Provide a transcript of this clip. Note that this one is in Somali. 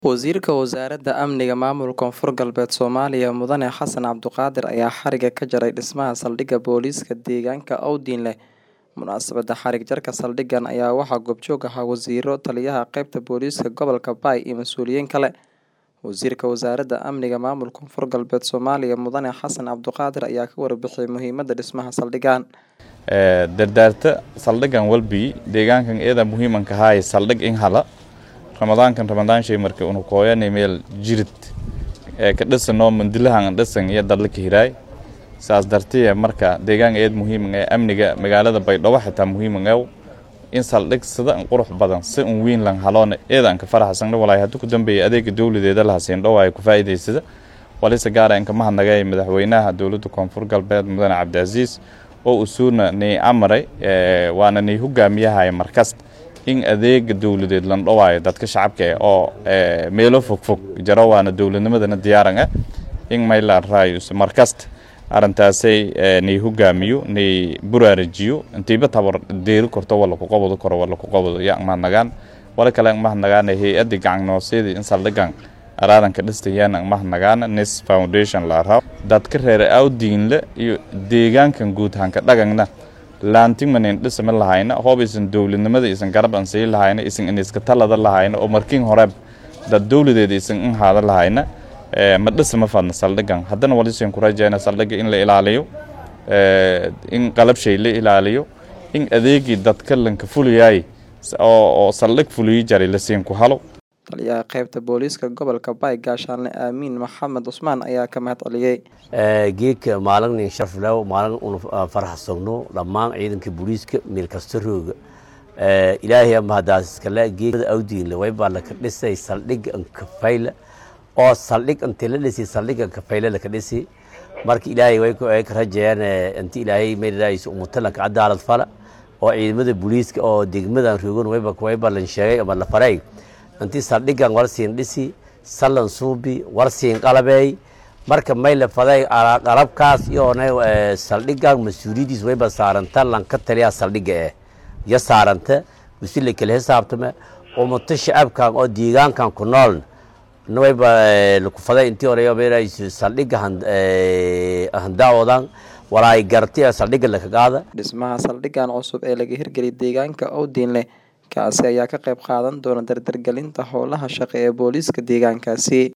Wasiirka Wasaaradda Amniga Maamulka Koonfur Galbeed Soomaaliya Mudane Xasan Cabduqaadir ayaa xariga ka jaray dhismaha saldhigga booliiska deegaanka Owdinle. Munaasabadda xarig jarka saldhiggan ayaa waxaa goobjoog ahaa wasiiro, taliyaha qaybta booliiska gobolka Bay iyo mas'uuliyiin kale. Wasiirka Wasaaradda Amniga Maamulka Koonfur Galbeed Soomaaliya Mudane Xasan Cabduqaadir ayaa ka warbixiyay muhiimadda dhismaha saldhiggan. dardaarta saldhiggan walbi deegaankan iyada muhiimanka haay saldhig in hala ramadaankan ramadaan shay markii unu kooyanay meel jirid ee ka dhisanoo mandilahan dhisan iyo dadla ka hiraay saas dartiya marka deegaanka eed muhiiman ee amniga magaalada baydhabo xitaa muhiiman ew in saldhig sida in qurux badan si un wiin lan haloona eedan ka faraxsan walaay haddii ku dambeeyay adeega dowladeeda la hasiin dhow ay ku faa'iidaysada walise gaara in kama hadnagay madaxweynaha dowladda koonfur galbeed mudane cabdicaziis oo usuuna nii amaray waana nii hogaamiyahay markasta in adeega dowladeed lan dhowaayo dadka shacabka eh oo meelo fogfog jaro waana dowladnimadana diyaaran ah in maylaan raayus markasta arrintaasay nii hogaamiyo nii buraarajiyo intiiba tabar deeri korto wala ku qabado karo wala ku qabado yaa mahadnagaan wala kale mahadnagaana hay-adda gacan noosyadii in saldhigan araadanka dhistayaan mahadnagaana nis foundation la rabo dadka reer awdiinle iyo deegaankan guud hanka dhagangna laantimanin dhisma lahayna hoob isan dowladnimada isan garab an sii lahayna isan iniska talada lahayna oo markiin hore dad dowladeeda isan in haada lahayna ma dhisma fadna saldhigan haddana walisan ku rajayna saldhiga in la ilaaliyo in qalabshay la ilaaliyo in adeegii dadka lanka fuliyaay oo saldhig fuliyi jaray lasiin ku halo taliyaha qaybta booliiska gobolka Bay gaashaanle Aamin Maxamed Usmaan ayaa ka mahad celiyay geedka maalin sharaf leh maalin uu faraxsano dhammaan ciidanka booliiska meel kasta rooga ilaahay ama hadaas iskale geedka awdiinle way baa la ka dhisay saldhig kafayla oo saldhig intii la dhisay saldhig kafayla la ka dhisay marka ilaahay way ku ay ka rajayaan intii ilaahay meelays umutala ka cadaalad fala oo ciidamada booliiska oo degmadan roogan way baa way baa la sheegay ama la faray intii saldhiggan warsiin dhisi sallan suubi warsiin qalabey marka mayle faday qalabkaas iyoona saldhiggan mas-uuliyadiis wayba saaranta lanka taliya saldhigga eh iyo saaranta wisi la kala xisaabtame umuto shacabkan oo deegaankan ku nool wayba laku faday intii hore saldhigga handaawodan walaay garti saldhigga laka qaada dhismaha saldhiggan cusub ee laga hirgeliyay deegaanka Owdinle kaasi ayaa ka qayb qaadan doona dardargelinta howlaha shaqo ee booliiska deegaankaasi